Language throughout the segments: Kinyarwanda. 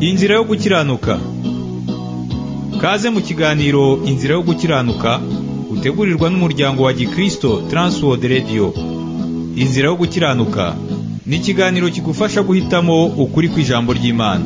inzira yo gukiranuka kaze mu kiganiro inzira yo gukiranuka utegurirwa n'umuryango wa gikristo Transworld Radio inzira yo gukiranuka ni ikiganiro kigufasha guhitamo ukuri kw'ijambo ry'imana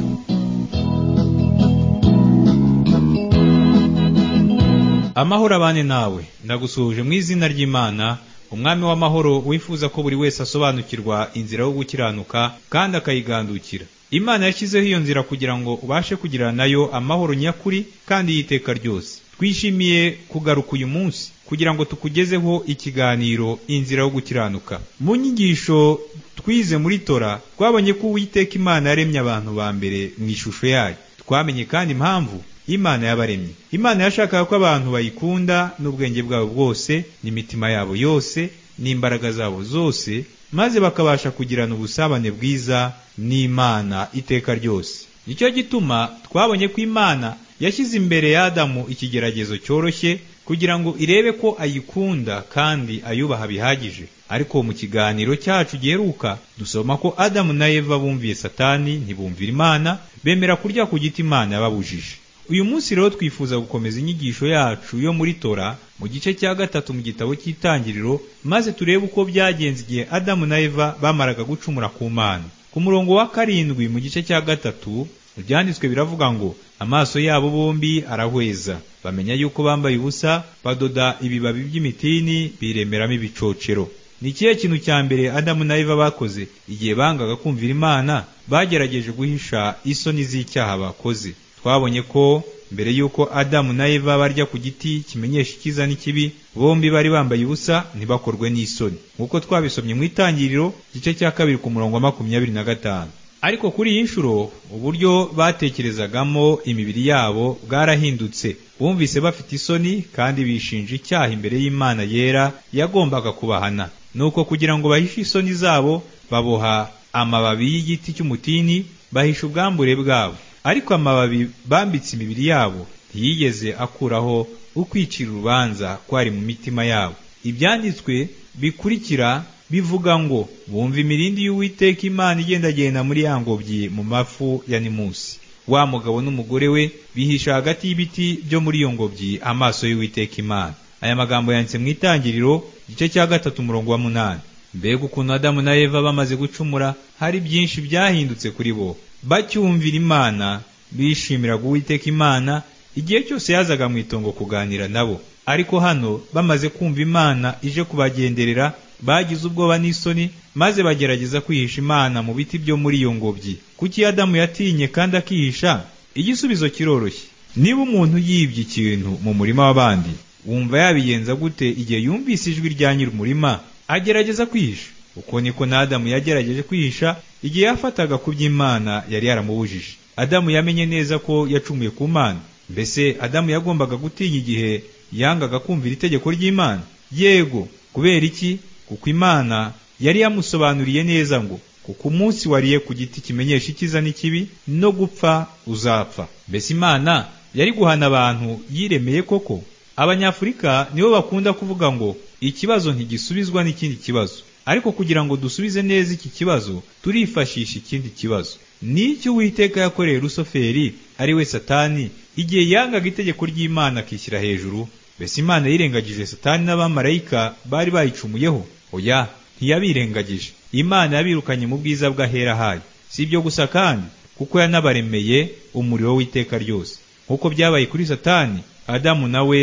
amahoro abane nawe ndagusuhuje mu izina ry'imana umwami w'amahoro wifuza ko buri wese asobanukirwa inzira yo gukiranuka kandi akayigandukira imana yashyizeho iyo nzira kugira ngo ubashe kugira nayo amahoro nyakuri kandi y'iteka ryose twishimiye kugaruka uyu munsi kugira ngo tukugezeho ikiganiro inzira yo gukiranuka mu nyigisho twize muri tora twabonye ko uwiteka imana yaremye abantu ba mbere mu ishusho yayo twamenye kandi impamvu imana yabaremye imana yashakaga ko abantu bayikunda n'ubwenge bwabo bwose n'imitima yabo yose n'imbaraga zabo zose maze bakabasha kugirana ubusabane bwiza n'imana iteka ryose nicyo gituma twabonye ko imana yashyize imbere y'adamu ikigeragezo cyoroshye kugira ngo irebe ko ayikunda kandi ayubaha bihagije ariko mu kiganiro cyacu giheruka dusoma ko adamu na eva bumviye satani ntibumvira imana bemera kurya ku giti imana yababujije uyu munsi rero twifuza gukomeza inyigisho yacu yo muri tora mu gice cya gatatu mu gitabo cy'itangiriro maze turebe uko byagenze igihe adamu na eva bamaraga gucumura ku mana ku murongo wa karindwi mu gice cya gatatu ibyanditswe biravuga ngo amaso yabo bombi arahweza bamenya yuko bambaye ubusa badoda ibibabi by'imitini biremeramo ibicocero ni ikihe kintu cya mbere adamu na eva bakoze igihe bangaga kumvira imana bagerageje guhisha isoni z'icyaha bakoze twabonye ko mbere y'uko adamu na eva barya ku giti kimenyesha icyiza n'ikibi bombi bari bambaye ubusa ntibakorwe n'isoni nk'uko twabisomye mu itangiriro igice cya kabiri ku murongo wa makumyabiri na gatanu ariko kuri iyi nshuro uburyo batekerezagamo imibiri yabo bwarahindutse bumvise bafite isoni kandi bishinja icyaha imbere y'imana yera yagombaga kubahana nuko kugira ngo bahishe isoni zabo baboha amababi y'igiti cy'umutini bahisha ubwambure bwabo ariko amababi bambitse imibiri yabo ntiyigeze akuraho ukwicira urubanza kwari mu mitima yabo ibyanditswe bikurikira bivuga ngo bumva imirindi y'uwiteka imana igendagenda muri ya ngobyi mu mafu ya nimusi wa mugabo n'umugore we bihisha hagati y'ibiti byo muri iyo ngobyi amaso y'uwiteka imana aya magambo yanditse mu itangiriro igice cya gatatu umurongo wa munani mbega ukuntu adamu na eva bamaze gucumura hari byinshi byahindutse kuri bo bacyumvira imana bishimiraga uwiteka imana igihe cyose yazaga mu itongo kuganira nabo ariko hano bamaze kumva imana ije kubagenderera bagize ubwoba n'isoni maze bagerageza kwihisha imana mu biti byo muri iyo ngobyi kuki adamu yatinye kandi akihisha igisubizo kiroroshye niba umuntu yibye ikintu mu murima w'abandi wumva yabigenza gute igihe yumvise ijwi rya nyiri umurima agerageza kwihisha uko niko na adamu yagerageje kwihisha igihe yafataga ku by'imana yari yaramubujije adamu yamenye neza ko yacumuye ku mana mbese adamu yagombaga gutinya igihe yangaga kumvira itegeko ry'imana yego kubera iki kuko imana yari yamusobanuriye neza ngo kuko umunsi wariye ku giti kimenyesha icyiza n'ikibi no gupfa uzapfa mbese imana yari guhana abantu yiremeye koko abanyafurika nibo bakunda kuvuga ngo ikibazo ntigisubizwa n'ikindi kibazo ariko kugira ngo dusubize neza iki kibazo turifashisha ikindi kibazo ni icyo uwiteka yakoreye rusoferi ari we satani igihe yangaga itegeko ry'imana akishyira hejuru mbese imana yirengagije satani n'abamarayika bari bayicumuyeho oya ntiyabirengagije imana yabirukanye mu bwiza bw'ahera hayo si ibyo gusa kandi kuko yanabaremeye umuriro w'iteka ryose nk'uko byabaye kuri satani adamu nawe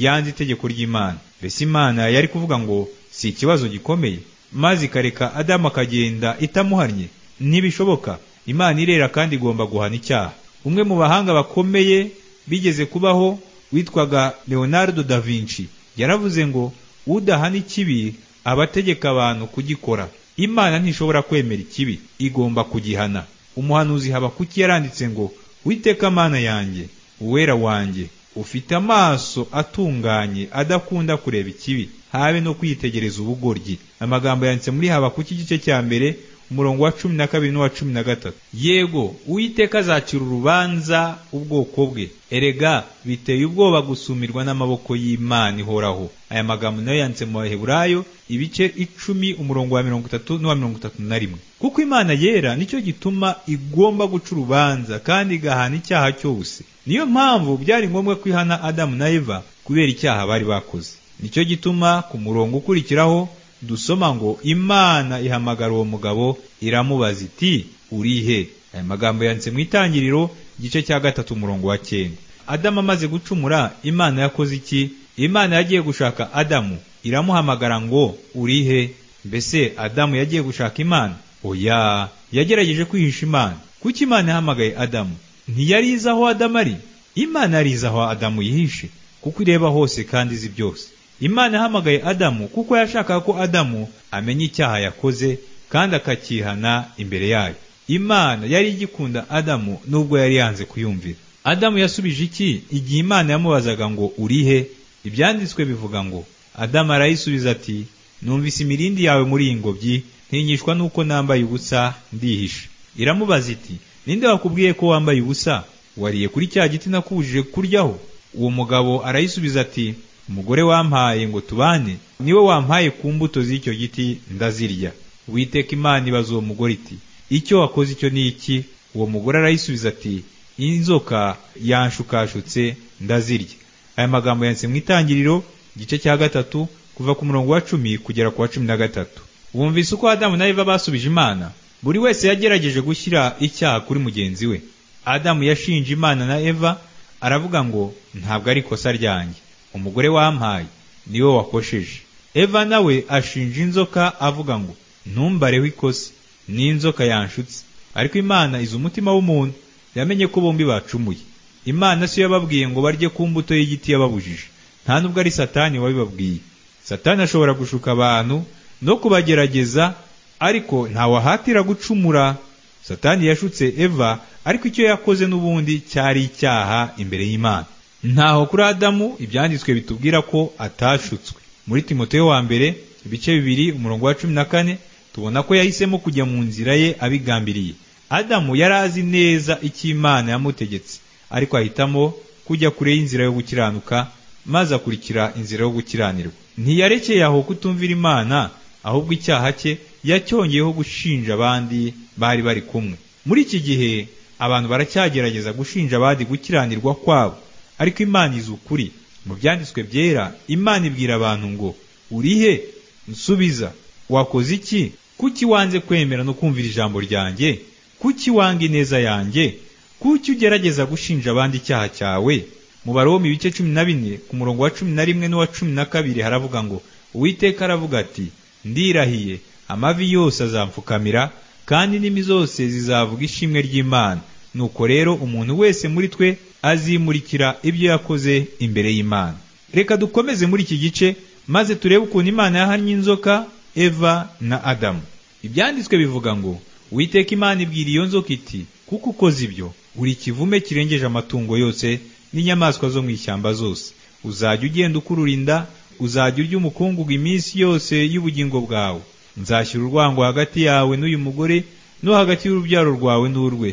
yanze itegeko ry'imana mbese imana yari kuvuga ngo si ikibazo gikomeye maze ikareka adamu akagenda itamuhannye ntibishoboka imana irera kandi igomba guhana icyaha umwe mu bahanga bakomeye bigeze kubaho witwaga leonardo da vinci yaravuze ngo udahana ikibi aba ategeka abantu kugikora imana ntishobora kwemera ikibi igomba kugihana umuhanuzi habakuki yaranditse ngo witeka amana yanjye uwera wanjye ufite amaso atunganye adakunda kureba ikibi habe no kwitegereza ubugoryi amagambo yanditse muri habakuki igice cya mbere umurongo wa cumi na kabiri n'uwa cumi na gatatu yego uwiteka azacira urubanza ubwoko bwe erega biteye ubwoba gusumirwa n'amaboko y'imana ihoraho aya magambo nayo yanditse mu baheburayo ibice icumi umurongo wa mirongo itatu n'uwa mirongo itatu na rimwe kuko imana yera nicyo gituma igomba guca urubanza kandi igahana icyaha cyose niyo mpamvu byari ngombwa kwihana adamu na eva kubera icyaha bari bakoze nicyo gituma ku murongo ukurikiraho dusoma ngo imana ihamagara uwo mugabo iramubaza iti urihe aya magambo yanditse mu itangiriro igice cya gatatu umurongo wa cyenda adamu amaze gucumura imana yakoze iki imana yagiye gushaka adamu iramuhamagara ngo urihe mbese adamu yagiye gushaka imana oya yagerageje kwihisha imana kuki imana yahamagaye adamu ntiyari izi aho adamu ari imana yari izi aho adamu yihishe kuko ireba hose kandi izi byose imana yahamagaye adamu kuko yashakaga ko adamu amenya icyaha yakoze kandi akakihana imbere yayo imana yari igikunda adamu nubwo yari yanze kuyumvira adamu yasubije iki igihe imana yamubazaga ngo urihe ibyanditswe bivuga ngo adamu arayisubiza ati numvise imirindi yawe muri iyi ngobyi ntinyishwa nuko nambaye ubusa ndihisha iramubaza iti ninde wakubwiye ko wambaye ubusa wariye kuri cya giti nakubujije kuryaho uwo mugabo arayisubiza ati umugore wampaye ngo tubane niwe wampaye ku mbuto z'icyo giti ndazirya witeka imana ibaza uwo mugore iti icyo wakoze icyo ni iki uwo mugore arayisubiza ati inzoka yanshukashutse ndazirya aya magambo yanditse mu itangiriro igice cya gatatu kuva ku murongo wa cumi kugera ku wa cumi na gatatu wumvise uko adamu na eva basubije imana buri wese yagerageje gushyira icyaha kuri mugenzi we adamu yashinje imana na eva aravuga ngo ntabwo ari ikosa ryanjye umugore wampaye niwe wakosheje eva nawe ashinja inzoka avuga ngo ntumbareho ikosa n'inzoka yanshutse ariko imana izi umutima w'umuntu yamenye ko bombi bacumuye imana siyo yababwiye ngo barye ku mbuto y'igiti yababujije nta nubwo ari satani wabibabwiye satani ashobora gushuka abantu no kubagerageza ariko ntawahatira gucumura satani yashutse eva ariko icyo yakoze n'ubundi cyari icyaha imbere y'imana ntaho kuri adamu ibyanditswe bitubwira ko atashutswe muri timoteyo wa mbere ibice bibiri umurongo wa cumi na kane tubona ko yahisemo kujya mu nzira ye abigambiriye adamu yari azi neza icyo imana yamutegetse ariko ahitamo kujya kure y'inzira yo gukiranuka maze akurikira inzira yo gukiranirwa ntiyarekeye aho kutumvira imana ahubwo icyaha cye yacyongeyeho gushinja abandi bari bari kumwe muri iki gihe abantu baracyagerageza gushinja abandi gukiranirwa kwabo ariko imana izi ukuri mu byanditswe byera imana ibwira abantu ngo urihe nsubiza wakoze iki kuki wanze kwemera no kumvira ijambo ryanjye kuki wanga ineza yanjye kuki ugerageza gushinja abandi icyaha cyawe mu baroma ibice cumi na bine ku murongo wa cumi na rimwe n'uwa cumi na kabiri haravuga ngo uwiteka aravuga ati ndirahiye amavi yose azamfukamira kandi indimi zose zizavuga ishimwe ry'imana nuko rero umuntu wese muri twe azimurikira ibyo yakoze imbere y'imana reka dukomeze muri iki gice maze turebe ukuntu imana yahannye inzoka eva na adamu ibyanditswe bivuga ngo witeka imana ibwira iyo nzoka iti kuko ukoze ibyo uri kivume kirengeje amatungo yose n'inyamaswa zo mu ishyamba zose uzajya ugenda ukurura inda uzajya urya umukungugu iminsi yose y'ubugingo bwawe nzashyira urwango hagati yawe n'uyu mugore no hagati y'urubyaro rwawe n'urwe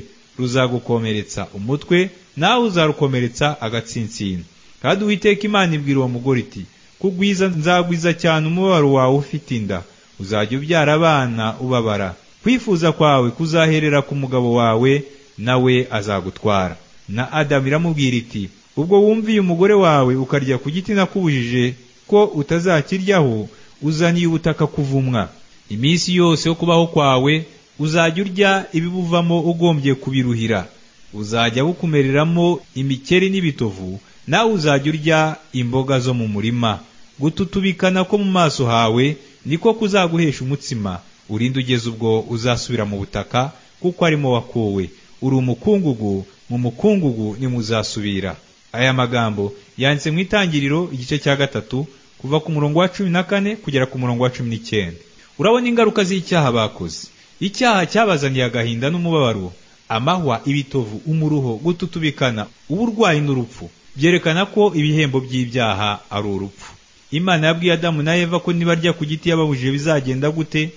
ruzagukomeretsa umutwe nawe uzarukomeretsa agatsinsino kandi uwiteka imana ibwira uwo mugore iti kugwiza nzagwiza cyane umubabaro wawe ufite inda uzajya ubyara abana ubabara kwifuza kwawe kuzaherera ku mugabo wawe nawe azagutwara na adamu iramubwira iti ubwo wumviye umugore wawe ukarya ku giti nakubujije ko utazakiryaho uzaniye ubutaka kuvumwa iminsi yose yo kubaho kwawe uzajya urya ibibuvamo ugombye kubiruhira uzajya bukumereramo imikeri n'ibitovu nawe uzajya urya imboga zo mu murima gututubikana ko mu maso hawe niko kuzaguhesha umutsima urinde ugeze ubwo uzasubira mu butaka kuko arimo wakowe uri umukungugu mu mukungugu nimuzasubira aya magambo yanditse mu itangiriro igice cya gatatu kuva ku murongo wa cumi na kane kugera ku murongo wa cumi n'icyenda urabona ingaruka z'icyaha bakoze icyaha cyabazaniye agahinda n'umubabaro amahwa ibitovu umuruho gututubikana uburwayi n'urupfu byerekana ko ibihembo by'ibyaha ari urupfu imana yabwiye adamu na eva ko nibarya ku giti yababujije bizagenda gute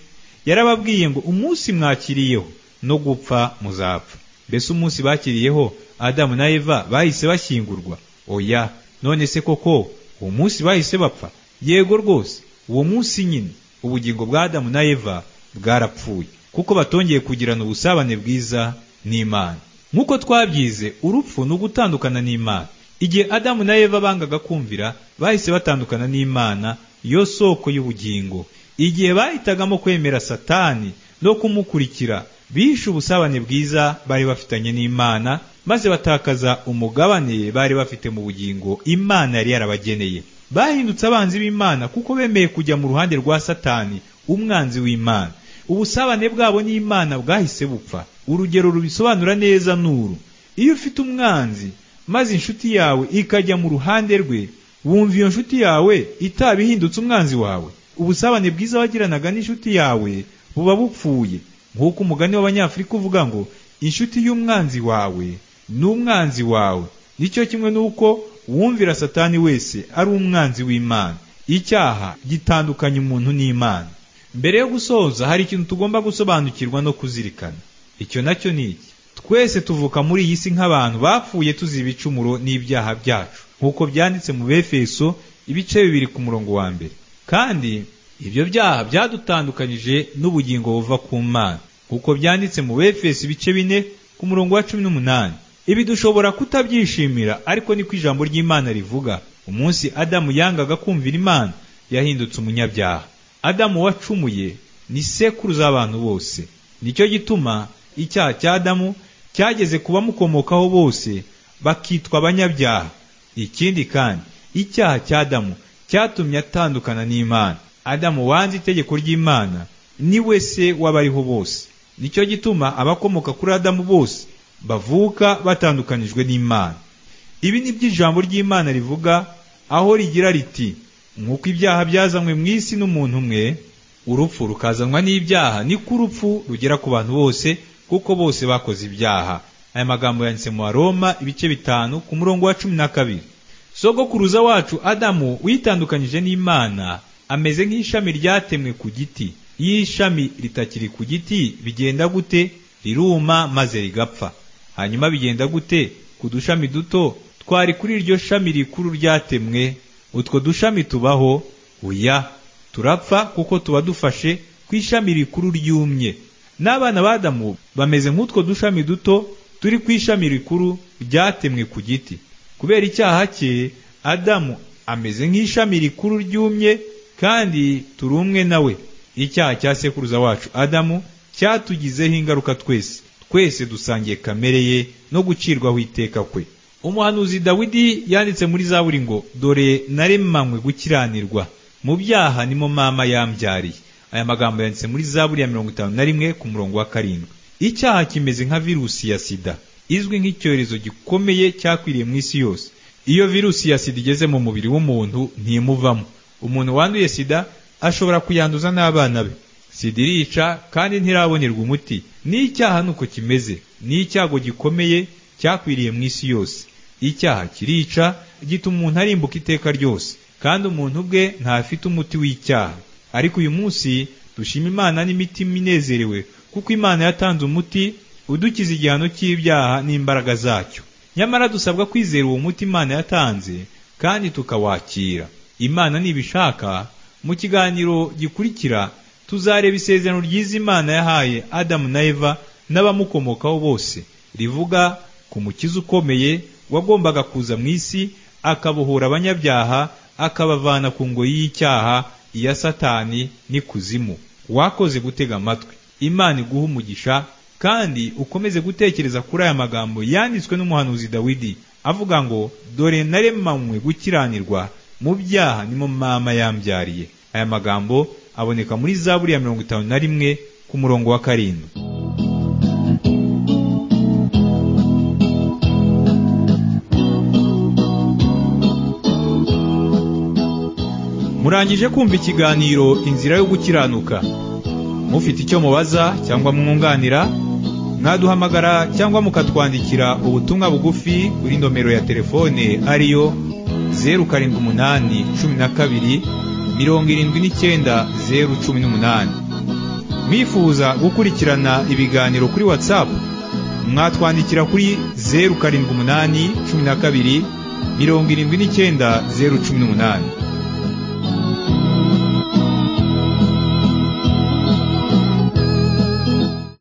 yarababwiye ngo umunsi mwakiriyeho no gupfa muzapfa mbese umunsi bakiriyeho adamu na eva bahise bashyingurwa oya none se koko uwo munsi bahise bapfa yego rwose uwo munsi nyine ubugingo bwa adamu na eva bwarapfuye kuko batongeye kugirana ubusabane bwiza n'imana nk'uko twabyize urupfu ni ugutandukana n'imana igihe adamu na eva bangaga kumvira bahise batandukana n'imana yo soko y'ubugingo igihe bahitagamo kwemera satani no kumukurikira bihishe ubusabane bwiza bari bafitanye n'imana maze batakaza umugabane bari bafite mu bugingo imana yari yarabageneye bahindutse abanzi b'imana kuko bemeye kujya mu ruhande rwa satani umwanzi w'imana ubusabane bwabo n'imana bwahise bupfa urugero rubisobanura neza n'uru iyo ufite umwanzi maze inshuti yawe ikajya mu ruhande rwe wumva iyo nshuti yawe itaba ihindutse umwanzi wawe ubusabane bwiza wagiranaga n'inshuti yawe buba bupfuye nk'uko umugani w'abanyafurika uvuga ngo inshuti y'umwanzi wawe ni umwanzi wawe nicyo kimwe n'uko uwumvira satani wese ari umwanzi w'imana icyaha gitandukanya umuntu n'imana mbere yo gusoza hari ikintu tugomba gusobanukirwa no kuzirikana icyo nacyo ni iki twese tuvuka muri iyi si nk'abantu bapfuye tuzi ibicumuro n'ibyaha byacu nk'uko byanditse mu befeso ibice bibiri ku murongo wa mbere kandi ibyo byaha byadutandukanyije n'ubugingo buva ku mana nk'uko byanditse mu befeso ibice bine ku murongo wa cumi n'umunani ibi dushobora kutabyishimira ariko niko ijambo ry'imana rivuga umunsi adamu yangaga kumvira imana yahindutse umunyabyaha adamu wacumuye ni sekuru z'abantu bose nicyo gituma icyaha cya adamu cyageze ku bamukomokaho bose bakitwa abanyabyaha ikindi kandi icyaha cya adamu cyatumye atandukana n'imana adamu wanze itegeko ry'imana ni we se w'abariho bose nicyo gituma abakomoka kuri adamu bose bavuka batandukanijwe n'imana ibi ni by'ijambo ry'imana rivuga aho rigira riti nk'uko ibyaha byazanywe mu isi n'umuntu umwe urupfu rukazanwa n'ibyaha niko urupfu rugera ku bantu bose kuko bose bakoze ibyaha aya magambo yanditse mu baroma ibice bitanu ku murongo wa cumi na kabiri sogokuruza wacu adamu witandukanyije n'imana ameze nk'ishami ryatemwe ku giti iyo ishami ritakiri ku giti bigenda gute riruma maze rigapfa hanyuma bigenda gute ku dushami duto twari kuri iryo shami rikuru ryatemwe utwo dushami tubaho uya turapfa kuko tuba dufashe ku ishami rikuru ryumye n'abana b'adamu bameze nk'utwo dushami duto turi ku ishami rikuru ryatemwe ku giti kubera icyaha cye adamu ameze nk'ishami rikuru ryumye kandi turi umwe nawe icyaha cya sekuruza wacu adamu cyatugizeho ingaruka twese twese dusangiye kamere ye no gucirwaho iteka kwe umuhanuzi dawidi yanditse muri zaburi ngo dore naremanywe gukiranirwa mu byaha nimo mama yambyariye aya magambo yanditse muri zaburi ya mirongo itanu na rimwe ku murongo wa karindwi icyaha kimeze nka virusi ya sida izwi nk'icyorezo gikomeye cyakwiriye mu isi yose iyo virusi ya sida igeze mu mubiri w'umuntu ntimuvamo umuntu wanduye sida ashobora kuyanduza n'abana be sida irica kandi ntirabonerwa umuti n'icyaha nuko kimeze ni icyago gikomeye cyakwiriye mu isi yose icyaha kirica gituma umuntu arimbuka iteka ryose kandi umuntu ubwe ntafite umuti w'icyaha ariko uyu munsi dushima imana n'imitima inezerewe kuko imana yatanze umuti udukiza igihano cy'ibyaha n'imbaraga zacyo nyamara dusabwa kwizera uwo muti imana yatanze kandi tukawakira imana nibishaka mu kiganiro gikurikira tuzareba isezerano ryiza imana yahaye adamu na eva n'abamukomokaho bose rivuga ku mukiza ukomeye wagombaga kuza mu isi akabohora abanyabyaha akabavana ku ngoyi y'icyaha iya satani n'ikuzimu wakoze gutega amatwi imana iguha umugisha kandi ukomeze gutekereza kuri aya magambo yanditswe n'umuhanuzi dawidi avuga ngo dore naremanywe gukiranirwa mu byaha nimo mama yambyariye aya magambo aboneka muri zaburi ya mirongo itanu na rimwe ku murongo wa karindwi murangije kumva ikiganiro inzira yo gukiranuka mufite icyo mubaza cyangwa mwunganira mwaduhamagara cyangwa mukatwandikira ubutumwa bugufi kuri nomero ya telefone ariyo zeru karindwi umunani cumi na kabiri mirongo irindwi n'icyenda zeru cumi n'umunani mwifuza gukurikirana ibiganiro kuri watsapu mwatwandikira kuri zeru karindwi umunani cumi na kabiri mirongo irindwi n'icyenda zeru cumi n'umunani